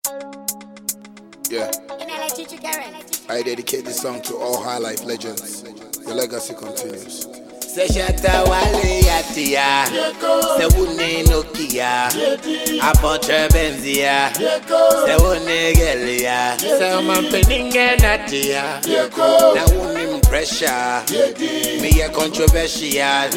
Yeah. I dedicate this song to all high life legends. The legacy continues. Seshata wale yatia Sewune nokia Apotre benzia Sewune gelia Sewman peninge natia Na unim pressure Me a controversial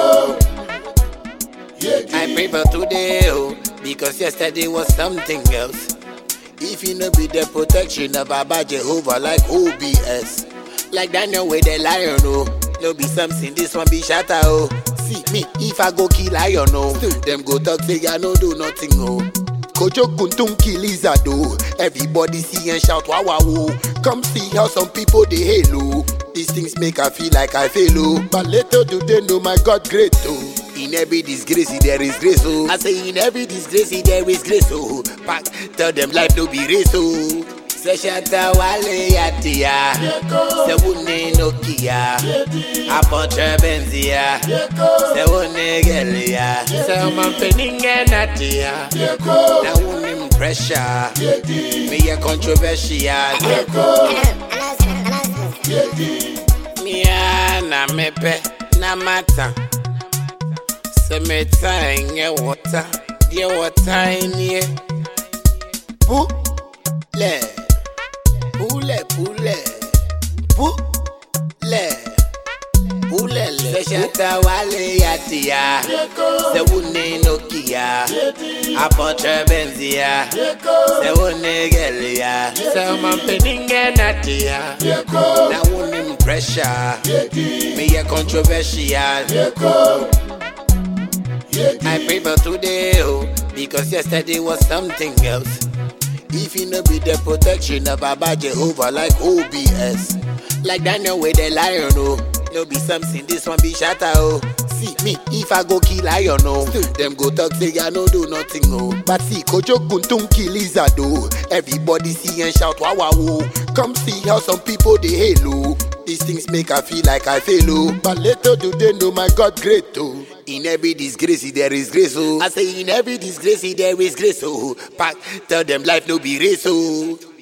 I pray for today oh, Because yesterday was something else If you no be the protection of Baba Jehovah like OBS Like Daniel with the lion oh No be something this one be shatter oh See me if I go kill lion oh Still them go talk say I no do nothing oh Kojo Kuntun kill lizard oh Everybody see and shout wow wow oh Come see how some people they hail oh These things make I feel like I fail oh But little do they know my God great oh in every disgrace there is grace oh I say in every disgrace there is grace oh Pack tell them life no be race oh Seshata wale yatia Sewune nokia Apotre benzia Sewune gelia Sewman peninge natia Na unim pressure Me a controversial Mia na mepe na mata sɛ meta ɛnyɛ wɔta deɛ wɔta nie pulɛ pulɛ pulɛ pulɛ pulɛ lɛ sɛhyɛta wale yatia sɛ wone nokia apɔtrɛ bɛnzia sɛ wone gɛlia sɛ ɔmampaninge natia na wonim pressure meyɛ controversial I pray for today, oh, because yesterday was something else. If you no be the protection of Baba Jehovah like OBS, like Daniel with the lion, oh, no be something, this one be shatter, oh. See me, if I go kill lion, oh, still them go talk say I no do nothing, oh. But see, Kojo Kuntun kill lizard, oh. Everybody see and shout wow wow, oh. Come see how some people they hail, oh. These things make I feel like I fail, oh. But little do they know my God great, oh. In every disgrace there is grace, oh. I say in every disgrace there is grace, oh. Pack, tell them life no be race, oh.